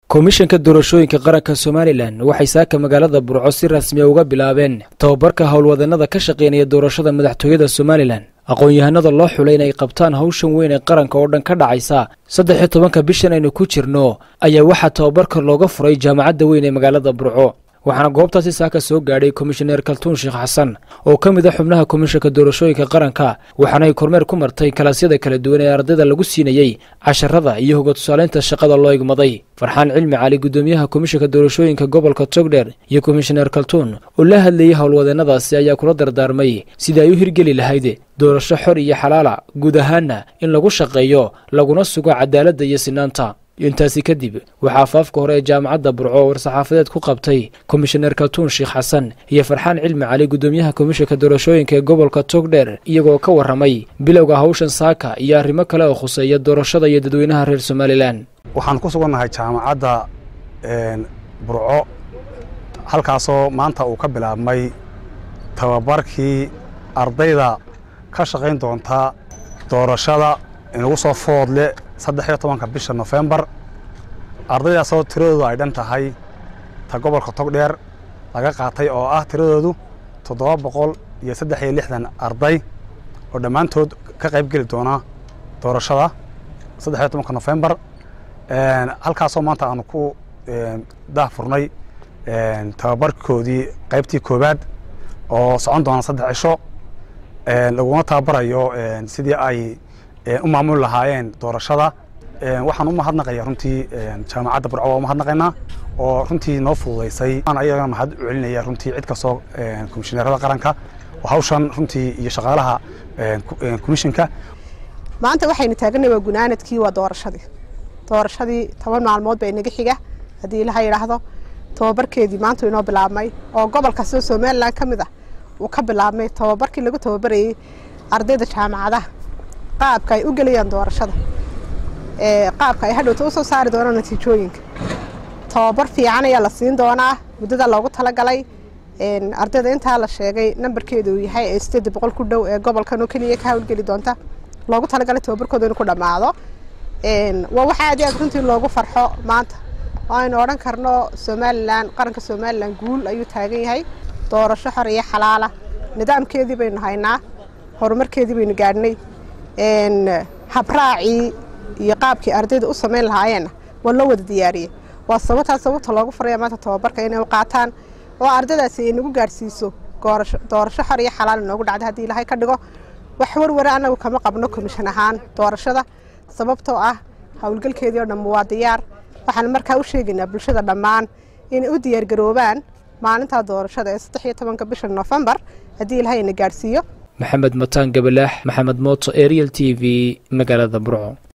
komishanka doorashooyinka qaranka somalilan waxay saaka magaalada burco si rasmiya uga bilaabeen tababarka howlwadeenada ka shaqeynaya doorashada madaxtooyada somalilan aqoon-yahanada loo xulay in ay qabtaan hawshan weyn ee qaranka oo dhan ka dhacaysa saddex iyo tobanka bishan aynu ku jirno ayaa waxaa tababarka looga furay jaamacadda weyn ee magaalada burco waxaana goobtaasi saaka soo gaadhay komishaneer kaltuun sheekh xasan oo ka mid a xubnaha komishanka doorashooyinka qaranka waxaana ay kormeer ku martay kalaasyada kala duwan ee ardayda lagu siinayey casharada iyo hoga tusaaleynta shaqada loo igmaday farxaan cilmi cali guddoomiyaha komishanka doorashooyinka gobolka togdher iyo komishaneer kaltuun oo la hadlayay howlwadeenadaasi ayaa kula dardaarmay sidii ay u hirgeli lahayd doorasho xor iyo xalaala guud ahaanna in lagu shaqeeyo laguna sugo cadaaladda iyo sinaanta intaasi kadib waxaa afaafka hore ee jaamacadda burco war-saxaafadeed ku qabtay komishaneer kaltuun sheekh xasan iyo farxaan cilmi cali guddoomiyaha komishanka doorashooyinka ee gobolka togdher iyagoo ka warramay bilowga hawshan saaka iyo arrimo kale oo khuseeya doorashada iyo dadweynaha reer somalilan waxaan ku sugannahay jaamacadda burco halkaasoo maanta uu ka bilaabmay tababarkii ardayda ka shaqayn doonta doorashada inagu soo foodle saddex iyo tobanka bisha nofembar ardaydaasoo tiradoodu ay dhan tahay ta gobolka togdheer laga qaatay oo ah tiradoodu toddoba boqol iyo saddex iyo lixdan arday oo dhammaantood ka qayb geli doona doorashada saddex iyo tobanka nofembar halkaasoo maanta aanu ku daahfurnay tababarkoodii qaybtii koowaad oo socon doona saddex cisho laguna tababarayo sidii ay u maamuli lahaayeen doorashada waxaan u mahadnaqaya runtii jaamacadda burco waa u mahadnaqaynaa oo runtii noo fududaysay aan ayagana mahad u celinaya runtii cid kastoo komishineerada qaranka oo hawshan runtii iyo shaqaalaha komishinka maanta waxaynu taaganay waa gunaanadkii waa doorashadii doorashadii toban maalmood baa inaga xiga haddii ilaha yidhaahdo tababarkeedii maanta inoo bilaabmay oo gobol kastoo somalilan ka mid ah uu ka bilaabmay tababarkii lagu tababarayey ardayda jaamacadaha qaabka ay u gelayaan doorashada qaabka ay hadhowta usoo saari doonaan natiijooyinka tababar fiican ayaa la siin doonaa muddada loogu talagalay ardayda intaa la sheegay nambarkeeda uu yahay ee sideed boqol ku dhow ee gobolkan oo keliya ka hawlgeli doonta loogu talagalay tababarkooda inuu ku dhammaado waa waxa aad iyo aad runtii loogu farxo maanta oo aynu odhan karno somalilan qaranka somalilan guul ayuu taagan yahay doorasho xor iyo xalaala nidaamkeedii baynu haynaa horumarkeedii baynu gaadhnay habraacii iyo qaabkii ardayda u samayn lahaayeenna waa loo wada diyaariyey waa sababtaas sababta loogu faraya maanta tababarka inay u qaataan oo ardaydaasi ay nagu gaadhsiiso doorasho xor iyo xalaal inoogu dhacda haddii ilaahay ka dhigo wax warware annagu kama qabno komishan ahaan doorashada sababtoo ah howlgalkeedii oo dhamma waa diyaar waxaan markaa u sheegaynaa bulshada dhammaan inay u diyaargaroobaan maalintaa doorashada ee saddex iyo tobanka bisha nofembar haddii ilaahay ina gaadhsiiyo maxamed mataan gabalaax maxamed mooto ariel t v magaalada burco